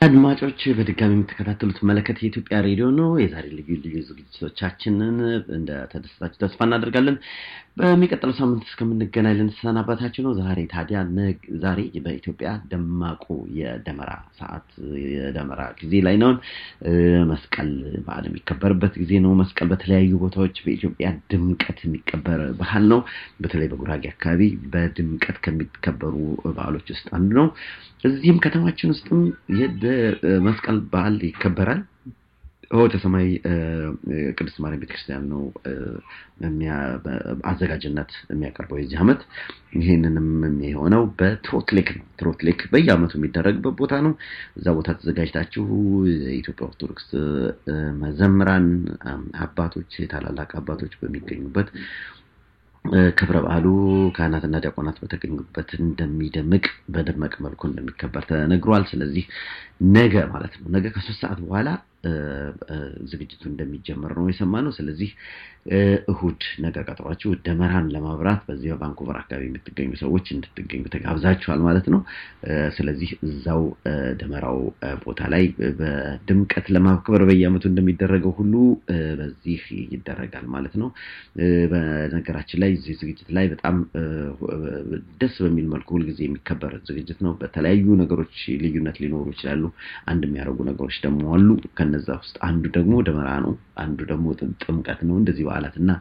አድማጮች በድጋሚ የምትከታተሉት መለከት የኢትዮጵያ ሬዲዮ ነው። የዛሬ ልዩ ልዩ ዝግጅቶቻችንን እንደተደሰታችሁ ተስፋ እናደርጋለን። በሚቀጥለው ሳምንት እስከምንገናኝ ልንሰናባታችሁ ነው። ዛሬ ታዲያ ዛሬ በኢትዮጵያ ደማቁ የደመራ ሰዓት የደመራ ጊዜ ላይ ነውን። መስቀል በዓል የሚከበርበት ጊዜ ነው። መስቀል በተለያዩ ቦታዎች በኢትዮጵያ ድምቀት የሚከበር ባህል ነው። በተለይ በጉራጌ አካባቢ በድምቀት ከሚከበሩ በዓሎች ውስጥ አንዱ ነው። እዚህም ከተማችን ውስጥም መስቀል በዓል ይከበራል። ሆተ ሰማይ ቅድስት ማርያም ቤተክርስቲያን ነው አዘጋጅነት የሚያቀርበው የዚህ ዓመት። ይህንንም የሆነው በትሮትሌክ ነው። ትሮትሌክ በየዓመቱ የሚደረግበት ቦታ ነው። እዛ ቦታ ተዘጋጅታችሁ የኢትዮጵያ ኦርቶዶክስ መዘምራን አባቶች፣ ታላላቅ አባቶች በሚገኙበት ክብረ በዓሉ ካህናትና ዲያቆናት በተገኙበት እንደሚደምቅ በደመቀ መልኩ እንደሚከበር ተነግሯል። ስለዚህ ነገ ማለት ነው ነገ ከሶስት ሰዓት በኋላ ዝግጅቱ እንደሚጀመር ነው የሰማነው። ስለዚህ እሁድ ነገ ቀጠሯችሁ ደመራን ለማብራት በዚህ በቫንኩቨር አካባቢ የምትገኙ ሰዎች እንድትገኙ ተጋብዛችኋል ማለት ነው። ስለዚህ እዛው ደመራው ቦታ ላይ በድምቀት ለማክበር በየዓመቱ እንደሚደረገው ሁሉ በዚህ ይደረጋል ማለት ነው። በነገራችን ላይ እዚህ ዝግጅት ላይ በጣም ደስ በሚል መልኩ ሁልጊዜ የሚከበር ዝግጅት ነው። በተለያዩ ነገሮች ልዩነት ሊኖሩ ይችላሉ። አንድ የሚያደርጉ ነገሮች ደግሞ አሉ። ከነዛ ውስጥ አንዱ ደግሞ ደመራ ነው። አንዱ ደግሞ ጥምቀት ነው። እንደዚህ በዓላት እና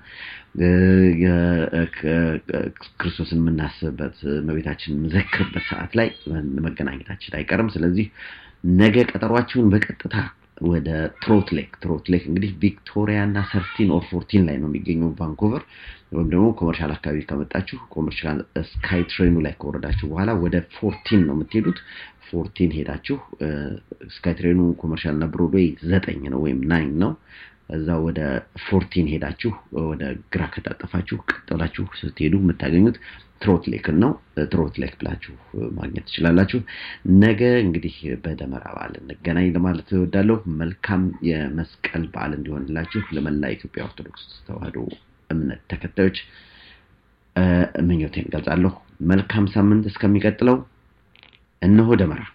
ክርስቶስን የምናስብበት እመቤታችንን የምንዘክርበት ሰዓት ላይ መገናኘታችን አይቀርም። ስለዚህ ነገ ቀጠሯችሁን በቀጥታ ወደ ትሮት ሌክ ትሮት ሌክ እንግዲህ ቪክቶሪያ እና ሰርቲን ኦር ፎርቲን ላይ ነው የሚገኘው ቫንኩቨር ወይም ደግሞ ኮመርሻል አካባቢ ከመጣችሁ ኮመርሻል ስካይ ትሬኑ ላይ ከወረዳችሁ በኋላ ወደ ፎርቲን ነው የምትሄዱት። ፎርቲን ሄዳችሁ ስካይ ትሬኑ ኮመርሻል እና ብሮድዌይ ዘጠኝ ነው ወይም ናይን ነው። እዛ ወደ ፎርቲን ሄዳችሁ ወደ ግራ ከታጠፋችሁ ቀጥላችሁ ስትሄዱ የምታገኙት ትሮት ሌክን ነው። ትሮት ሌክ ብላችሁ ማግኘት ትችላላችሁ። ነገ እንግዲህ በደመራ በዓል እንገናኝ ለማለት እወዳለሁ። መልካም የመስቀል በዓል እንዲሆንላችሁ ለመላ ኢትዮጵያ ኦርቶዶክስ ተዋሕዶ እምነት ተከታዮች ምኞቴን ገልጻለሁ። መልካም ሳምንት እስከሚቀጥለው እነሆ ደመራ